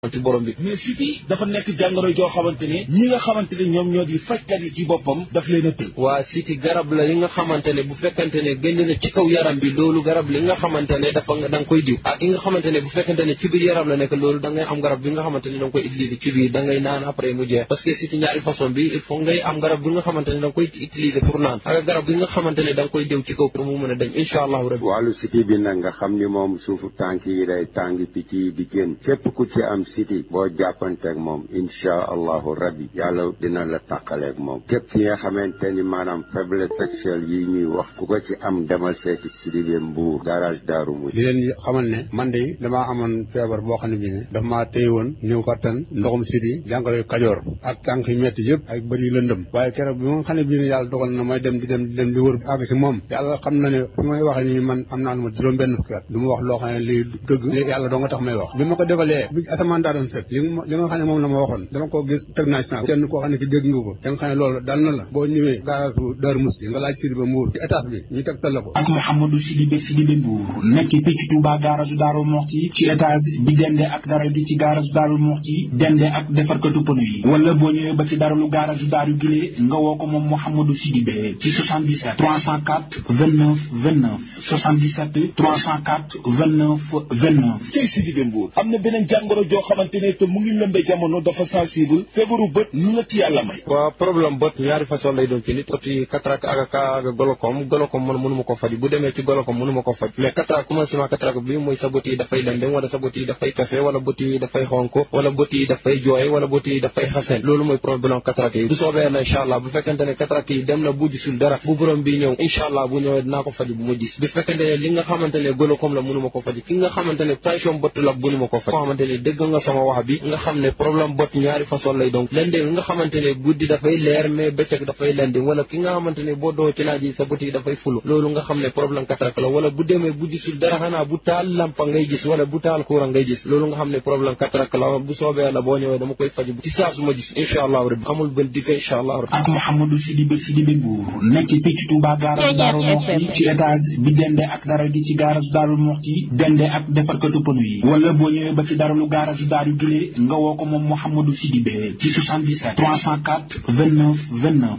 ci borom bi mais siti dafa nekk jàngoro joo xamante ne ñi nga xamante ne ñoom ñoo di fajkat yi ci boppam daf leen a tëj waa siti garab la yi nga xamante ne bu fekkante ne génn na ci kaw yaram bi loolu garab li nga xamante ne dafa da nga koy diw ak yi nga xamante ne bu fekkante ne ci biir yaram la nekk loolu da ngay am garab bi nga xamante ne da nga koy utiliser ci biir da ngay naan après mu jeex parce que siti ñaari façon bi il faut ngay am garab bi nga xamante ne da nga koy utiliser pour naan ak garab bi nga xamante ne da nga koy diw ci kaw pour mu mën a dem incha allahu rabbi wàllu siti bi nag nga xam ni moom suufu tànk yi day tàng picc yi di génn képp ku ci am siti boo jàppanteeg moom incha allahu rabbi yàlla dina la tàqaleeg moom képp ki nga xamante ni maanaam faiblesse sexuelle yi ñuy wax ku ko ci am demal seeti Sidibé Mbuur garage Daaru Muy di leen xamal ne man de damaa amoon feebar boo xam ne bii ne dafa maa téye woon ñëw kattan ndoxum siti jàngoro kajoor ak tànk yu metti yëpp ak bëri lëndëm waaye keroog bi nga xam ne bii ne yàlla dogal na may dem di dem di dem di wër àgg si moom yàlla xam na ne fi may waxee nii man am naa lu ma juróom benn fukki at du ma wax loo xam ne lii dëgg yàlla doo nga tax may wax bi ma ko defalee bi asamaan daa doon sëg li li nga xam ne moom la ma waxoon dama ko gis teg naa ci kenn koo xam ne ki dégg nga ko da nga xam ne loolu dal na la boo ñëwee garage bu Daaru Musti nga laaj Sidibé Mbuur ci étage bi ñu teg tal la ko ak Mouhamadou Sidibé Sidibé Mbuur nekk fii ci Touba garage Daaru Muxti ci étage bi dende ak dara gi ci garage Daaru Muxti dende ak defarkatu pneu yi wala boo ñëwee ba ci daralu garage Daaru Gile nga woo ko moom Mouhamadou Sidibé ci 77 304 29 29 77 304 29 29 cey Sidibé Mbuur am na beneen jàngoro joo xamante ne te mu ngi lëmbe jamono dafa sensible feebaru bët lu la ci yàlla may waaw problème bët ñaari façon lay doon ci nit bët yi cataracte ak ak golokom golokom man mënu ma ko faj bu demee ci golokom mënu ma ko faj mais cataracte commencement cataracte bi mooy sa bët yi dafay lendem wala sa bët yi dafay kafe wala bët yi dafay xonk wala bët yi dafay jooy wala bët yi dafay xasen loolu mooy problème cataracte yi bu soobee na incha allah bu fekkente ne cataracte yi dem na bu gisul dara bu borom bi ñëw incha allah bu ñëwee dinaa ko faj bu ma gis bu fekkente ne li nga xamante ne golokom la mënu ma ko faj ki nga xamante ne tension bët la mënu ma ko faj nga xamante ne dégg nga sama wax bi nga xam ne problème bët ñaari façon lay donc lendem nga xamante ne guddi dafay leer mais bëccëg dafay lendem wala ki nga xamante ne boo doo ci naaj yi sa bët yi dafay fulu loolu nga xam ne problème cataracte la wala bu demee bu gisul dara xanaa bu taal lampa ngay gis wala bu taal courant ngay gis loolu nga xam ne problème cataracte la bu soobee la boo ñëwee dama koy faj ci saa su ma gis incha allah rabbi amul benn digg incha allah rabbi ak Mouhamadou Sidibé Sidibé Mbuur nekk fii ci Touba garage Daaru Muxti ci étage bi dende ak dara gi ci garage Daaru Muxti dende ak defarkatu pneu yi wala boo ñëwee ba ci daralu garage Daaru Gile nga woo ko moom Mouhamadou Sidibé ci 77 304 29 29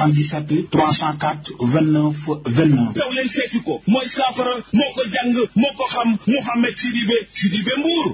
77 304 29 29 daw leen seeti ko mooy saafara moo ko jàng moo ko xam Mouhamed Sidibé Sidibé Mbuur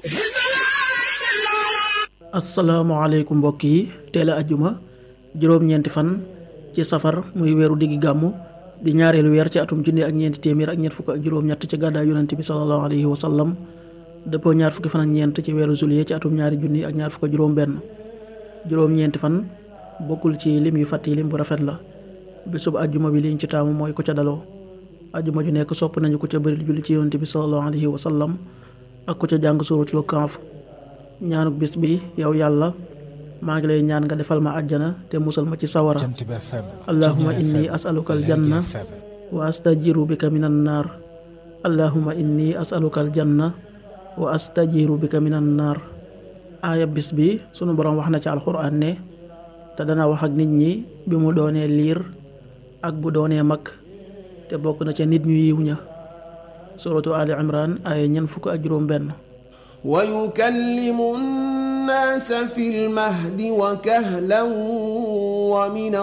asalaamaaleykum mbokk yi teel a ajjuma juróom-ñeenti fan ci safar muy weeru diggi gàmmu di ñaareelu weer ci atum junni ak ñeenti téeméer ak ñeent fukk ak juróom-ñett ci gàddaay yonent bi sallallahu alayhi wa sallam dëppoo ñaar fukki fan ak ñeent ci weeru juillet ci atum ñaari junni ak ñaar fukk ak juróom-benn juróom-ñeenti fan bokkul ci lim yu fàtt yi lim bu rafet la bésub ajjuma bi liñ ci taamu mooy ku ca daloo ajjuma ju nekk sopp nañu ku ca bëri julli ci yonent bi sallallahu alayhi wa sallam ak ku ca jàng suuratul Kahf ñaanuk bis bi yow yàlla maa ngi lay ñaan nga defal ma àjjana te musal ma ci sawara allahuma inni asaluka aljanna wa astajiru bika min annaar allahuma inni asaluka aljanna wa astajiru bika min annaar aaya bis bi sunu boroom wax na ci alxuraan ne te dana wax ak nit ñi bi mu doonee liir ak bu doonee mag te bokk na ca nit ñu yiw ña suratu ali imran aaya ñeent fukk ak juróom benn ويكلم الناس في المهد وكهلا ومن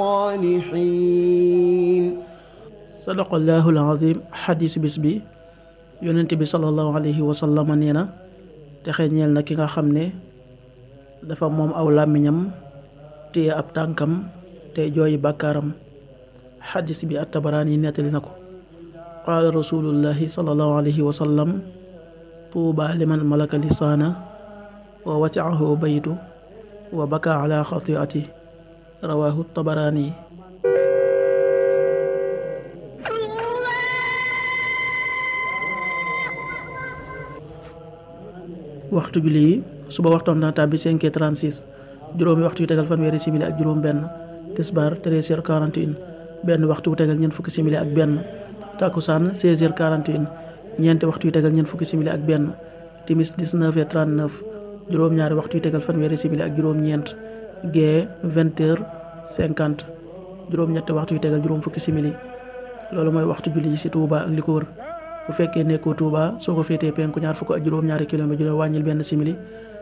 الصالحين sadaqallaahu alazim xadiis bis bi yonent bi sallallahu alayhi wa sallam nee na texe ñeel na ki nga xam ne dafa moom aw làmmiñam téye ab tànkam te jooyi bàkkaaram xadiis bi at-Tabaraani nettali na ko qaala rasulullahi sallallahu alayhi wa sallam tuuba liman malaka lisaana wa wasiahu baytu wa baka ala xatiati rawahu tabaraani waxtu julli yi suba waxtoom dana tàbbi 5h36 juróomi waxtu yu tegal fanweeri simili ak juróom benn tisbaar 13h41 benn waxtu wu tegal ñeent fukki simili ak benn takkusaan 16h41 ñeenti waxtu yu tegal ñeent fukki simili ak benn timis 19h39 juróom-ñaari waxtu yu tegal fanweeri simili ak juróom-ñeent gee 20h50 juróom-ñetti waxtu yu tegal juróom fukki simili loolu mooy waxtu julli yi ci Touba ak li ko wër bu fekkee nekkoo Touba soo ko féetee penku ñaar fukk ak juróom-ñaari kilomètre ju la wàññil benn simili